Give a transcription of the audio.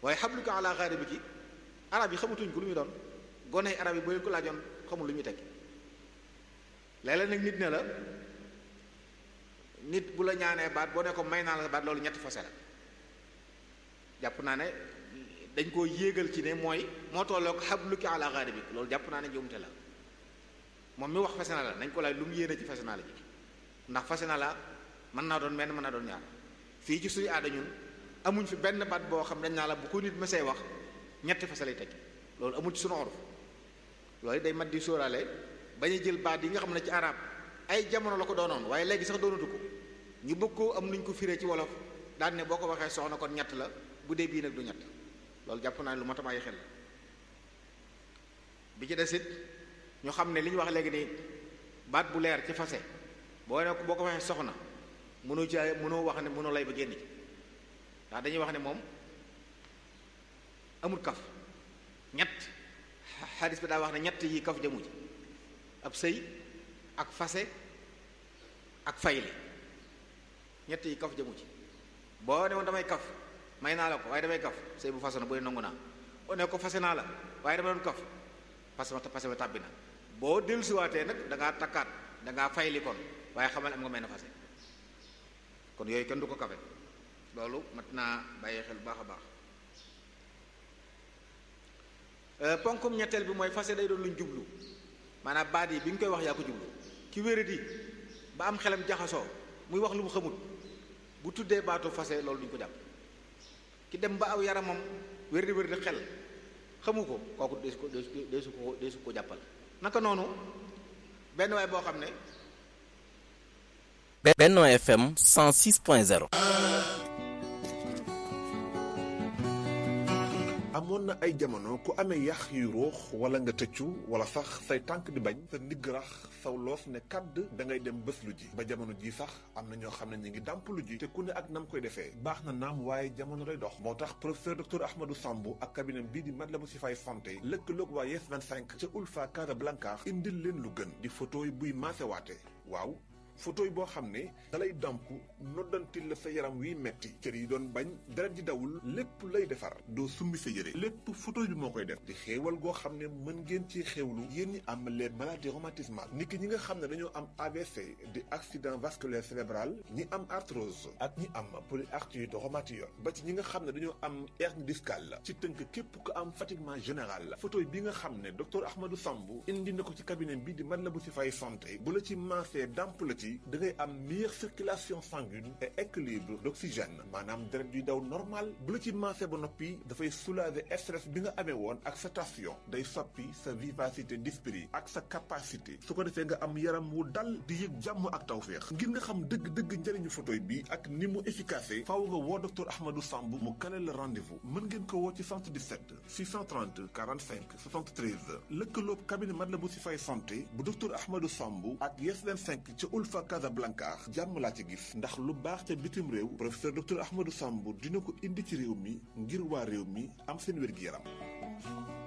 waaye xabluka ala gharibiki arab yi xamatuñ ko lu muy doon gone arab yi boo leen ko laajoon xamul lu muy tekki léeg-léeg nag nit ne la nit bu la ñaanee baat boo ne ko may naa la baat loolu ñetti fase la jàpp naa ne dañ koo yéegal ci ne mooy moo tolloog xabluki ala gharibik loolu jàpp naa ne njuumte la moom mi wax fase na la nañ ko laaj lu mu yéene ci fase naa la ji ndax fase na la mën naa doon menn mën naa doon ñaar fii ci suñu aada ñun amuñ fi benn baat boo xam dañ naa la bu ko nit mësee wax ñetti fase lay tekki loolu amul ci suñu oruf loolu day mat di sóoraale bañ a jël baat yi nga xam ne ci arab ay jamono la ko doonoon waaye léegi sax doonatu ko ñu bëgg koo am nuñ ko firee ci wolof daan ne boo ko waxee soxna kon ñett la bu dee bii nag du ñett loolu jàpp naa ne lu mat a bàyyi xel la bi ci des it ñu xam ne li ñu wax léegi nii baat bu leer ci fase boo ne boo ko waxee soxna mënoo ci mënoo wax ne mënoo lay ba génn ci ndax dañuy wax ne moom amul kaf ñett xadis bi daa wax ne ñett yi kaf jëmu ci ab sëy ak fase ak fayle ñett yi kaf jëmu ci boo ne woon damay kaf may naa la ko waaye damay kaf sëy bu façon booy nangu naa boo ne ko fase naa la waaye dama doon kaf parce que parce que tàbbi na boo dellusiwaatee nag da ngaa takkaat da ngaa fayli kon waaye xamal am nga may na fase kon yooyu kenn du ko kafe loolu mat naa bàyyi xel bu baax a baax ponkum ñetteel bi mooy fase day doon luñ jublu maanaam baat yi bi nga koy wax yaa ko jublu ki wéradi ba am xelam jaxasoo muy wax lu mu xamul bu tuddee baatu fase loolu duñ ko jàpp ki dem ba aw yaramam wéradi wéradi xel xamu ko kooku deesu ko deesu ko deesu ko jàppal naka noonu benn waay boo xam ne Benno FM 106.0 amoon na ay jamono ku amee yax yu ruux wala nga tëccu wala sax say tànk di bañ sa ndigg rax saw loos ne kàdd da ngay dem bés lu ji ba jamono ji sax am na ñoo xam ne ñu ngi dàmp lu ji te ku ne ak nam koy defee baax na naam waaye jamono day dox moo tax professeur docteur Ahmadou Sambou ak cabinet bii di Matlaboul Chifaay santé lëkkaloog waa Yes 25 ca Ulfa Casablanca indil leen lu gën di photo yi buy maasewaate waaw photo yi boo xam ne dalay damp noddantil la sa yaram wiy metti cër yi doon bañ deret ji dawul lépp lay defar doo summi sa yére lépp photo bi moo koy def di xéewal goo xam ne mën ngeen ci xéewlu yéen ñi am les maladies rhumatismales niki ñi nga xam ne dañoo am AVC di accident vasculaire cérébral ñi am arthrose ak ñi am polyarthrite rhumatoïde ba ci ñi nga xam ne dañoo am hernie discale ci tënk képp ko am fatiguement général photo bi nga xam ne docteur Ahmadou Sambou indi na ko ci cabinet bi di Matlaboul Chifaay santé bu la ci maasee damp la ci da ngay am meilleure circulation sanguine et équilibre d'oxygène maanaam deret yuy daw normal bu la ci maasee ba noppi dafay soulager stress bi nga amee woon ak sa tension day soppi sa vivacité d'esprit ak sa capacité su ko defee nga am yaram wu dal di yëg jàmm ak tawféex ngir nga xam dëgg-dëgg njëriñu photoy bi ak ni mu efficace faaw nga woo docteur Ahmadou Samb mu kale la rendez-vous mën ngeen ko woo ci 77 630 45 73 lëkkaloob cabinet Matlaboul Chifaay santé bu docteur Ahmadou Samb ak Yes 25 ca Ulfa Casablanca jàmm laa ci gis ndax lu baax ca bitim réew professeur docteur Ahmadou Samb dina ko indi ci réew mi ngir waa réew mi am seen wér-gi-yaram